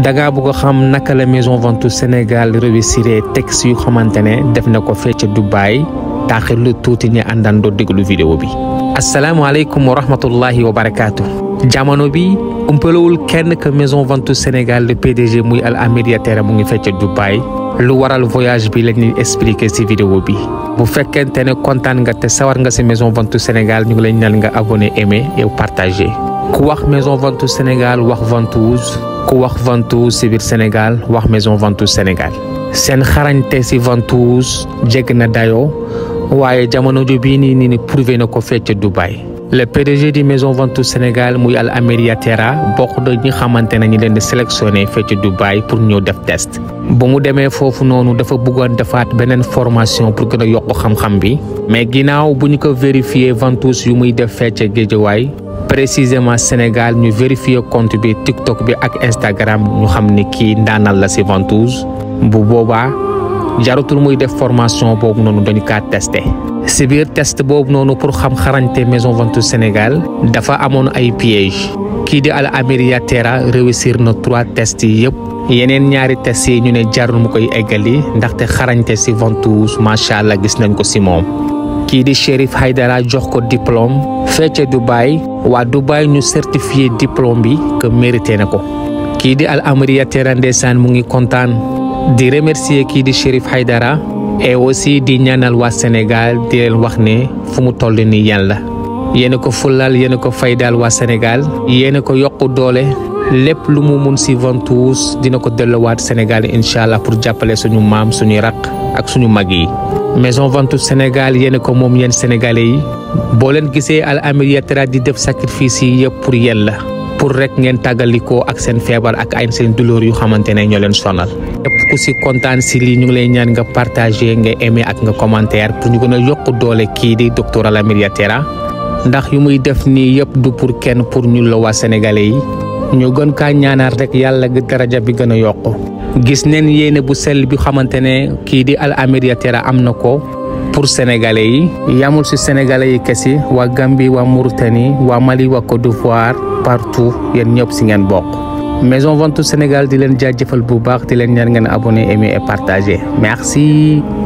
dangaa bëgg a xam naka la maison Ventouse Sénégal réussir texte yu xamante ne def na ko fee ca Dubaï taaxir lu tuuti ñu àndandoo déglu vidéo bi asalaamaaleykum wa rahmatullahi wa barakaatu jamono bi umpalawul kenn que maison Ventouse Sénégal le PDG muy Al Amir Yatera mu ngi fee ca Dubaï lu waral voyage bi lañuy expliquer ci vidéo bi bu fekkente ne kontaan nga te sawar nga ci maison Ventouse Sénégal ñu ngi lay ñaan nga abonné aimé et partagé ku wax maison Ventouse Sénégal wax Ventouse ku wax Ventouse ci biir Sénégal wax maison Ventouse Sénégal seen xarañte ci Ventouse jégg na dayoo waaye jamono ju bii nii nii prouvé na ko fecc Dubaï le PDG di maison Ventouse Sénégal muy Al Amir Yatera bokk na ñi xamante ne ñu leen di sélectionné fecc Dubaï pour ñëw def test ba mu demee foofu noonu dafa bëggoon defaat beneen formation pour gën a yokk xam-xam bi mais ginnaaw bu ñu ko vérifié Ventouse yu muy def fecc Géejawaay précisément Sénégal ñu vérifier compte bi TikTok bi ak Instagram ñu xam ni kii ndaanal la ci Ventouse bu boobaa jarutul muy def formation boobu noonu dañu kaa testé ci biir test boobu noonu pour xam xarañte maison Ventouse Sénégal dafa amoon ay piège kii di Al Amir Yatera réussir na trois tests yi yëpp yeneen ñaari tests yi ñu ne jarul mu koy eggali ndaxte xarañte ci Ventouse macha allah gis nañ ko ci moom kii di Chérif Haydara jox ko diplôme fecce Dubaï waa Dubaï ñu certifié diplôme bi que mérité na ko kii di Al Amir Yatera ndeysaan mu ngi kontaan di remercier kii di Chérif Haydara et aussi di ñaanal waa Sénégal di leen wax ne fu mu toll nii yan la yéen ko fulal yéen ko faydaal waa Sénégal yéen ko yokku doole lépp lu mu mun ci Ventouse dina ko delluwaat Sénégal incha allah pour jàppale suñu maam suñuy raq ak suñu mag yi. maison Ventouse Sénégal yéen ko moom yéen sénégalais yi boo leen gisee Al Amir Yatera di def sacrifice yi yëpp pour yéen la pour rek ngeen tàggalikoo ak seen feebar ak ay seen douleur yu xamante ne ñoo leen sonal. képp ku ci kontaan ci lii ñu ngi lay ñaan nga partager nga aimer ak nga commentaire pour ñu gën a yokk doole kii di docteur Al Amir Yatera ndax yu muy def nii yëpp du pour kenn pour ñu la waa sénégalais yi ñu gën kaa ñaanaat rek yàlla daraja bi gën a yokk gis neen yéene bu sell bi xamante ne kii di Al Amir Yatera am na ko pour sénégalais yi yamul ci sénégalais yi kese waa Gambie waa Mauritanie waa Mali waa Côte d'Ivoire partout yéen ñëpp ci ngeen bokk maison Ventouse Sénégal di leen jaajëfal bu baax di leen ñaan ngeen abonné aimer et partager merci